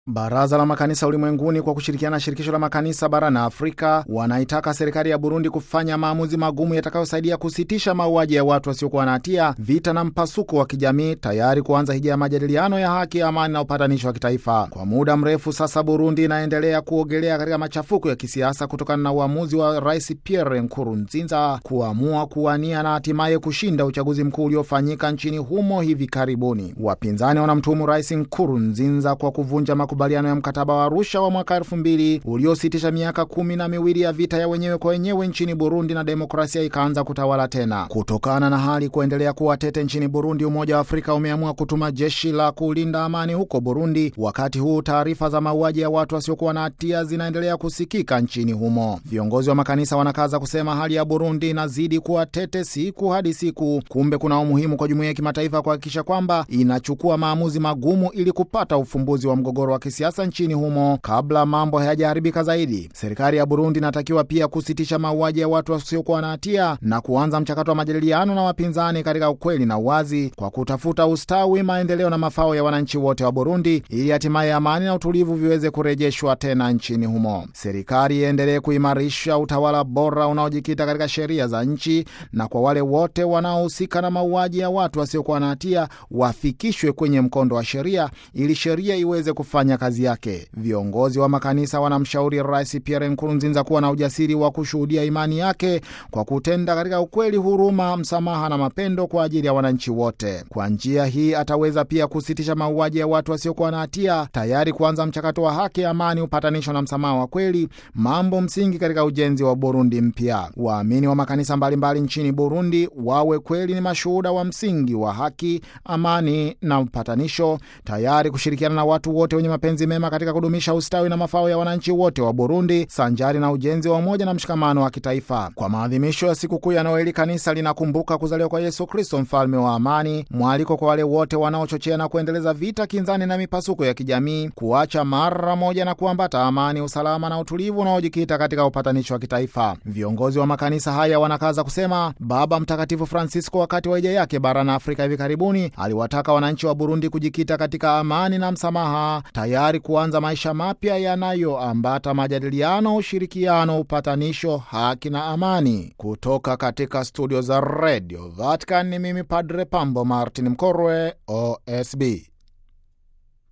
Baraza la Makanisa Ulimwenguni kwa kushirikiana na Shirikisho la Makanisa barani Afrika wanaitaka serikali ya Burundi kufanya maamuzi magumu yatakayosaidia kusitisha mauaji ya watu wasiokuwa na hatia, vita na mpasuko wa kijamii, tayari kuanza hija ya majadiliano ya haki, amani na upatanishi wa kitaifa. Kwa muda mrefu sasa, Burundi inaendelea kuogelea katika machafuko ya kisiasa kutokana na uamuzi wa Rais Pierre Nkurunziza kuamua kuwania na hatimaye kushinda uchaguzi mkuu uliofanyika nchini humo hivi karibuni. Wapinzani wanamtuhumu Rais Nkurunziza kwa kuvunja makubaliano ya mkataba wa Arusha wa mwaka elfu mbili uliositisha miaka kumi na miwili ya vita ya wenyewe kwa wenyewe nchini Burundi na demokrasia ikaanza kutawala tena. Kutokana na hali kuendelea kuwa tete nchini Burundi, Umoja wa Afrika umeamua kutuma jeshi la kulinda amani huko Burundi. Wakati huu taarifa za mauaji ya watu wasiokuwa na hatia zinaendelea kusikika nchini humo. Viongozi wa makanisa wanakaza kusema hali ya Burundi inazidi kuwa tete siku hadi siku. Kumbe kuna umuhimu kwa jumuiya ya kimataifa kuhakikisha kwamba inachukua maamuzi magumu ili kupata ufumbuzi wa mgogoro wa kisiasa nchini humo kabla mambo hayajaharibika zaidi. Serikali ya Burundi inatakiwa pia kusitisha mauaji ya watu wasiokuwa na hatia na kuanza mchakato wa majadiliano na wapinzani katika ukweli na uwazi, kwa kutafuta ustawi, maendeleo na mafao ya wananchi wote wa Burundi, ili hatimaye amani na utulivu viweze kurejeshwa tena nchini humo. Serikali iendelee kuimarisha utawala bora unaojikita katika sheria za nchi, na kwa wale wote wanaohusika na mauaji ya watu wasiokuwa na hatia wafikishwe kwenye mkondo wa sheria ili sheria iweze kufanya kazi yake. Viongozi wa makanisa wanamshauri Rais Pierre Nkurunziza kuwa na ujasiri wa kushuhudia imani yake kwa kutenda katika ukweli, huruma, msamaha na mapendo kwa ajili ya wananchi wote. Kwa njia hii ataweza pia kusitisha mauaji ya watu wasiokuwa na hatia, tayari kuanza mchakato wa haki, amani, upatanisho na msamaha wa kweli, mambo msingi katika ujenzi wa Burundi mpya. Waamini wa makanisa mbalimbali mbali nchini Burundi wawe kweli ni mashuhuda wa msingi wa haki, amani na upatanisho, tayari kushirikiana na watu wote wenye mapenzi mema katika kudumisha ustawi na mafao ya wananchi wote wa Burundi, sanjari na ujenzi wa umoja na mshikamano wa kitaifa. Kwa maadhimisho ya sikukuu ya Noeli, kanisa linakumbuka kuzaliwa kwa Yesu Kristo, mfalme wa amani, mwaliko kwa wale wote wanaochochea na kuendeleza vita, kinzani na mipasuko ya kijamii, kuacha mara moja na kuambata amani, usalama na utulivu unaojikita katika upatanisho wa kitaifa. Viongozi wa makanisa haya wanakaza kusema, Baba Mtakatifu Francisco wakati wa hija yake barani Afrika hivi karibuni aliwataka wananchi wa Burundi kujikita katika amani na msamaha, tayari kuanza maisha mapya yanayoambata majadiliano, ushirikiano, upatanisho, haki na amani. Kutoka katika studio za Radio Vatican ni mimi Padre Pambo Martin Mkorwe, OSB.